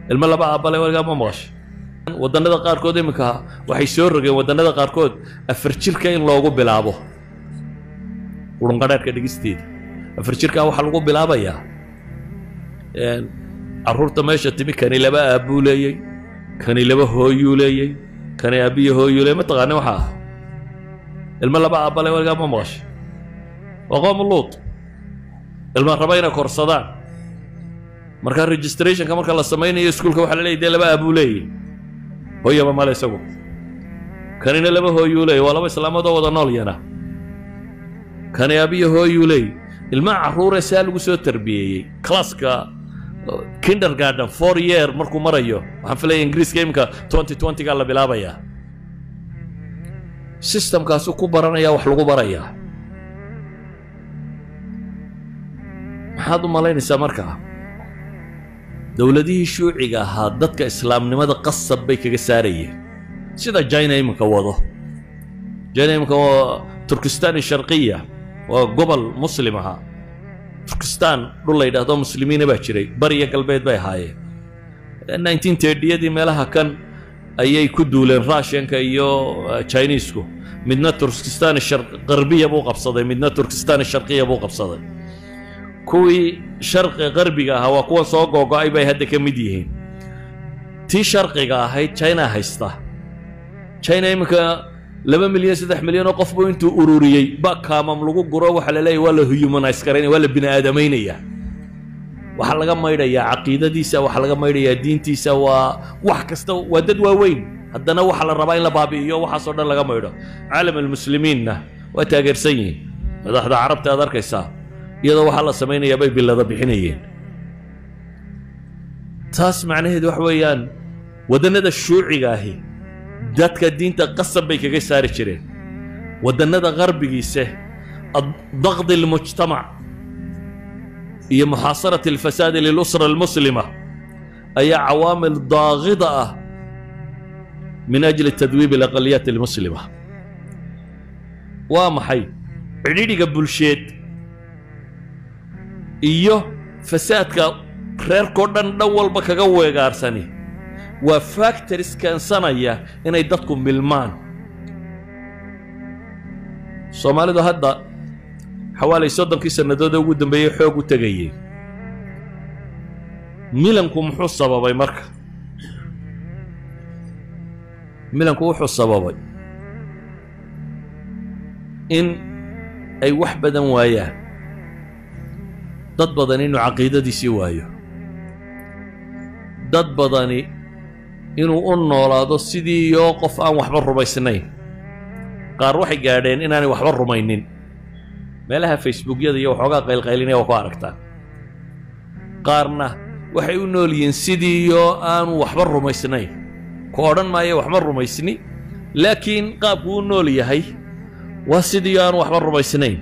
ilmo laba aabale weligaa ma maqashay waddannada qaarkood iminka waxay soo rogeen waddannada qaarkood afar jirka in loogu bilaabo qurunqadheerhka dhigisteeda afar jirkaa waxaa lagu bilaabayaa carruurta meesha timi kani laba aabbuu leeyey kani laba hooyuu leeyey kani aabbiyo hooyuu leeyey mataqaani waxa ah ilmo laba aabbale weligaa ma maqashay waa qoom luut ilma raba inay korsadaan markaa registrationka marka la samaynayo iskuulka waxa la leeyay dee laba aabuu leeyey hooyaba male isagu kanina laba hooyuu leeyay waa laba islaamoodoo wada nool yana kani aabiyo hooyuu leeyay ilmaha carruuree saa lagu soo tarbiyeeyey classka kindergarden four year markuu marayo waxaan filaya ingiriiska iminka twenty twentygaa la bilaabayaa systemkaasu ku baranaya wax lagu barayaa maxaad u malaynaysaa markaa dowladihii shuuciga ahaa dadka islaamnimada qasab bay kaga saarayeen sida jina iminka wado jina iminka waa turkistan sharqiya waa gobol muslim ahaa turkistan dhul la yidhaahdo muslimiina baa jiray bariya galbeed bay ahaayeen nineteen tediyadii meelaha kan ayay ku duuleen russianka iyo chinesku midna turkistan qarbiya buu qabsaday midna turkistan sharqiya buu qabsaday kuwii sharqi qarbiga ahaa waa kuwan soo googo'ay bay hadda ka mid yihiin tii sharqiga ahayd china haysta china iminka laba milyan saddex milyan oo qofbu intuu ururiyey ba kaamam lagu guro waxaa la leeyahy waa la humanize garaynaya waa la bini aadamaynaya waxaa laga maydhayaa caqiidadiisa waxaa laga maydhayaa diintiisa waa wax kasta waa dad waaweyn haddana waxaa la rabaa in la baabi'iyo waxaasoo dhan laga maydho caalam almuslimiinna waa taageersan yihiin madaxda carabta aad arkaysaa iyadoo waxaa la samaynayaa bay bilada bixinayeen taas macnaheedu wax weeyaan waddannada shuuciga ahi dadka diinta qasab bay kaga saari jireen waddannada qarbigiise daqdi almujtamac iyo muxaasarati alfasaadi lilusra almuslima ayaa cawaamil daaqida ah min ajli tadwiib alaqaliyaat almuslima waa maxay cidhidhiga bulsheed iyo fasaadka reerkoo dhan dhan walba kaga weegaarsani waa factories keensanaya inay dadku milmaan soomaalidu hadda xawaalay soddonkii sannadood ee ugu dambeeyey xoog u tegayey milanku muxuu sababay marka milanku wuxuu sababay in ay wax badan waayaan dad badan inuu caqiidadiisii waayo dad badani inuu u noolaado sidii yoo qof aan waxba rumaysnayn qaar waxay gaadheen inaanay waxba rumaynin meelaha facebookyada iyo waxoogaa qaylqaylinaya waa ku aragtaan qaarna waxay u nool yihiin sidii yoo aanu waxba rumaysnayn ku odhan maayo waxba rumaysni laakiin qaabku u nool yahay waa sidii yoo aanu waxba rumaysnayn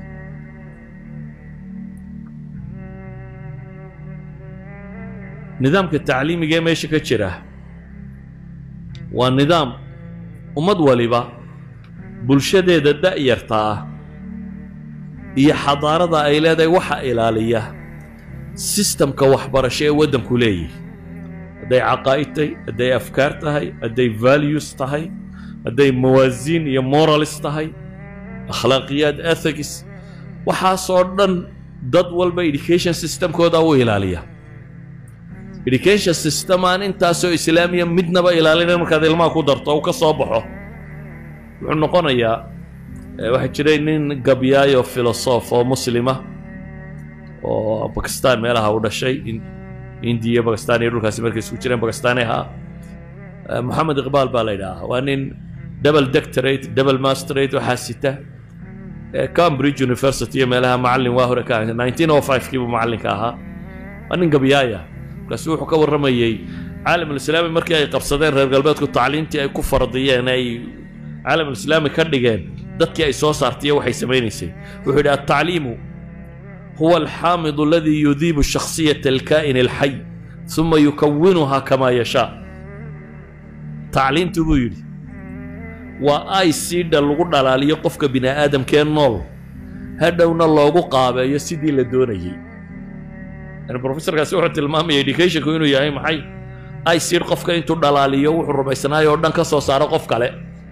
nidaamka tacliimiga ee meesha ka jira waa nidaam ummad waliba bulshadeeda da'yarta ah iyo xadaarada ay leedahay waxa ilaaliya sistamka waxbarasho ee waddanku leeyihi hadday caqaa'id tahay hadday afkaar tahay hadday values tahay hadday mawaasiin iyo moralis tahay akhlaaqiyaad ethics waxaasoo dhan dad walba education systemkooda u ilaaliya education system aan intaasoo islaamiya midnaba ilaalinayn markaad ilmaha ku darto uu ka soo baxo wuxuu noqonayaa waxaa jiray nin gabyaayo filosof oo muslima oo bakistan meelaha u dhashay indiya bakistan iyo dhulkaasi markay isku jireen bakistani ahaa moxamed iqbaal baa la yidhaahaa waa nin double doctorate double masterate waxaa sita cambridge university iyo meelaha macallin waa hore ka nineteen oh five kiibuu macallinka ahaa waa nin gabyaaya markaasu wuxuu ka warramayey caalamulislaami markii ay qabsadeen reer galbeedku tacliintii ay ku fardiyeen ay caalamulislaami ka dhigeen dadkii ay soo saartaiyo waxay samaynaysay wuxuu yidhi altacliimu huwa alxaamidu aladii yudiibu shakhsiyata alkaa'in alxay uma yukawinuha kamaa yashaa tacliintu buu yidhi waa ay siidha lagu dhalaaliyo qofka bini aadamkee nool hadhowna loogu qaabeeyo sidii la doonayey yani professorkaasi wuxuu tilmaamaya educationku inuu yahay maxay icid qofka intuu dhalaaliyo wuxuu rumaysnaayo oo dhan ka soo saaro qof kale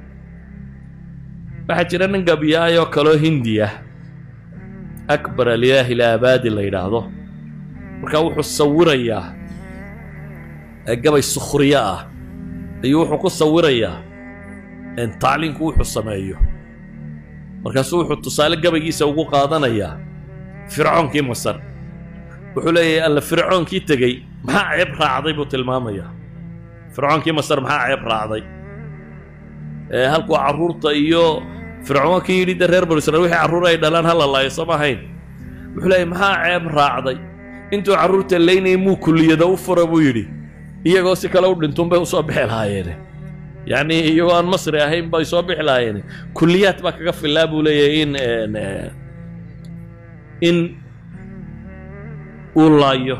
waxaa jira nin gabiyaayoo kaloo hindiya akbar alilaahi ilaabaadi la yidhaahdo markaa wuxuu sawirayaa gabay sukhriyo ah ayuu wuxuu ku sawirayaa tacliinku wuxuu sameeyo markaasuu wuxuu tusaale gabaygiisa ugu qaadanayaa fircoonkii masar wuxuu leeyahay alla fircoonkii tegey maxaa ceeb raacday buu tilmaamayaa fircoonkii masar maxaa ceeb raacday halkuu carruurta iyo fircoonkii yidhi de reer banu israel wixii carruur ay dhalaan hala laayo sama ahayn wuxuu leeyahay maxaa ceeb raacday intuu carruurta laynayay muu kulliyada u fura buu yidhi iyagoo si kale u dhintuun bay usoo bixi lahaayeene yacni iyagoo aan masri ahayn bay soo bixi lahaayeene kulliyaad baa kaga filaa buu leeyahay in in uu laayo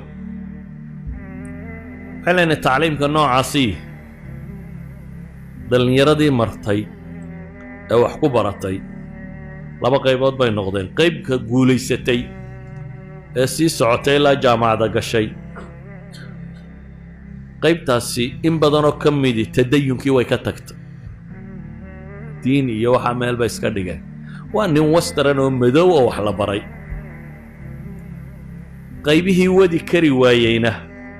waxaan leenahay tacliimka noocaasi dhallinyaradii martay ee wax ku baratay laba qaybood bay noqdeen qaybka guulaysatay ee sii socotay ilaa jaamacada gashay qaybtaasi in badanoo ka midi tadayunkii way ka tagtay diin iyo waxaa meel bay iska dhigeen waa nin wastran oo madow oo wax la baray qaybihii wadi kari waayeyna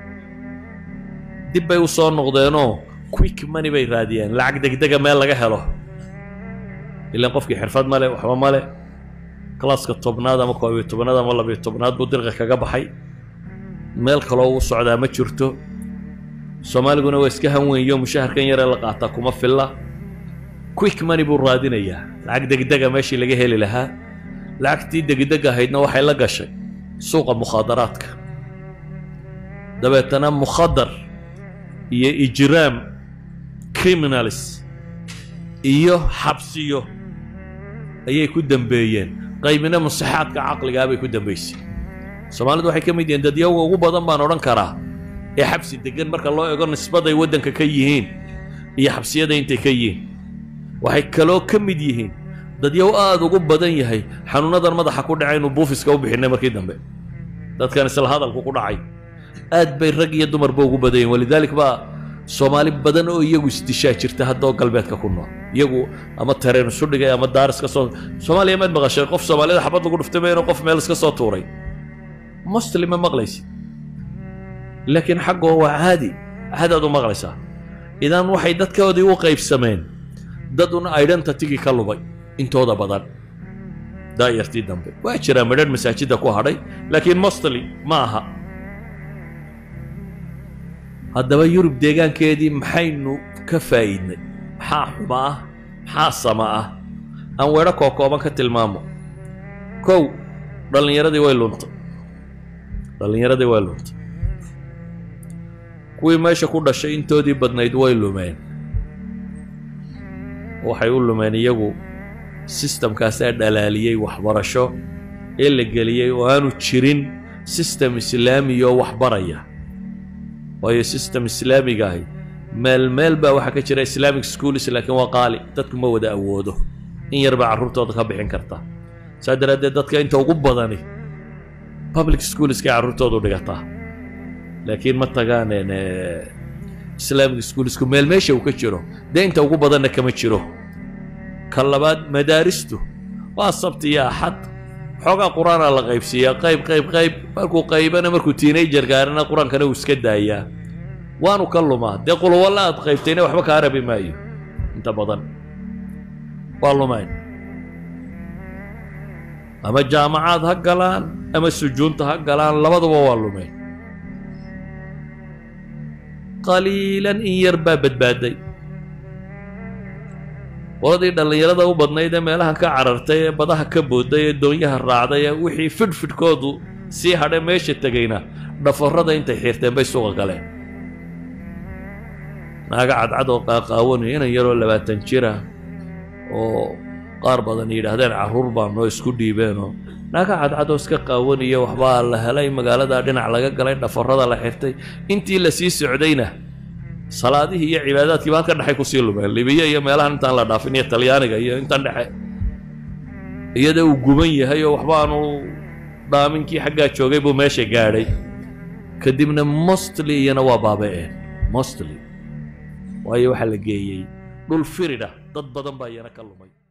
dib bay u soo noqdeenoo quick money bay raadiyeen lacag degdega meel laga helo ilaan qofkii xirfad male waxba male kalaaska tobnaad ama koob iyo tobnaad ama labiyo tobnaad buu dirqa kaga baxay meel kaloo uu socdaa ma jirto soomaaliguna waa iska hanweynyo mushaharkan yaree la qaataa kuma filla quick money buu raadinayaa lacag degdega meeshii laga heli lahaa lacagtii degdeg ahaydna waxay la gashay suuqa mukhaadaraadka dabeetana mukhadar iyo ijraam criminalis iyo xabsiyo ayay ku dembeeyeen qaybina musixaadka caqligaa bay ku dembaysay soomaalidu waxay ka mid yihiin dadyawga ugu badan baan odhan karaa ee xabsi degan marka loo ego nisbaday waddanka ka yihiin iyo xabsiyada intay ka yihiin waxay kaloo ka mid yihiin dadyow aada ugu badan yahay xanuunadan madaxa ku dhacay inuu buufiska u bixinay markii dambe dadkan isla hadalku ku dhacay aad bay rag iyo dumarba ugu badan yihin walidaalik baa soomaali badan oo iyagu isdishaa jirta haddoo galbeedka ku nool iyagu ama tareen isu dhigay ama daaris ka soo soomaaliya maad maqashay qof soomaalida xabad lagu dhuftay ma inuu qof meel iska soo tuuray muslima maqlaysid laakiin xaggoo waa caadi caadaad u maqlaysaa idan waxay dadkoodii u qaybsameen dad un identitygii ka lubay intooda badan daayartii dambe waa jiraa midhan masaajidda ku hadhay laakiin mostly ma aha haddaba yurub deegaankeedii maxaynu ka faa'iidnay maxaa xuma ah maxaa sama ah aan weedho kookooban ka tilmaamo kow dhallinyaradii way luntay dhallinyaradii way luntay kuwii meesha ku dhashay intoodii badnayd way lumeen waxay u lumeen iyagu sistamkaasaa dhalaaliyey waxbarasho ee la geliyey oo aanu jirin sistem islaamiyoo waxbaraya waayo sistem islaamiga ahi meel meel baa waxaa ka jira islamic schools laakiin waa qaali dadku ma wada awoodo in yar baa carruurtooda ka bixin karta saa daraaddeed dadka inta ugu badani public schoolskay carruurtoodu dhigataa laakiin ma tagaan islamic schoolsku meel meesha uu ka jiro dee inta ugu badanna kama jiro ka labaad madaaristu waa sabti iyo axad xoogaa qur-aanaa la qaybsiiyaa qayb qayb qayb markuu qaybana markuu tiinajar gaarana qur-aankana uu iska daayaa waanu ka lumaa dee qulwalla aad qaybtayna waxba kaa rabi maayo inta badan waa lumayn ama jaamacaad ha galaan ama sujuunta ha galaan labaduba waa lumayn qaliilan in yar baa badbaaday qoladii dhallinyarada u badnayd ee meelaha ka carartay ee badaha ka booday ee doonyaha raacday ee wixii fidhfidhkoodu sii hadhay meesha tegayna dhafarrada intay xiirteen bay suuqa galeen naaga cadcad oo qaaqaawanaya inan yaroo labaatan jira oo qaar badan yidhaahdeen carruur baanoo isku dhiibeenoo naaga cadcad oo iska qaawaniyo waxbaa la helay magaaladaa dhinac laga galay dhafarrada la xirtay intii la sii socdayna salaadihii iyo cibaadaadkiiba halka dhexay kusii lumeen libiya iyo meelahan intaan la dhaafin iyo talyaaniga iyo intan dhexe iyada uu guban yahay oo waxba aanu dhaaminkii xaggaa joogay buu meesha gaadhay kadibna mostly iyana waa baaba'een mostly waayo waxaa la geeyey dhul firidha dad badan baa iyana ka lumay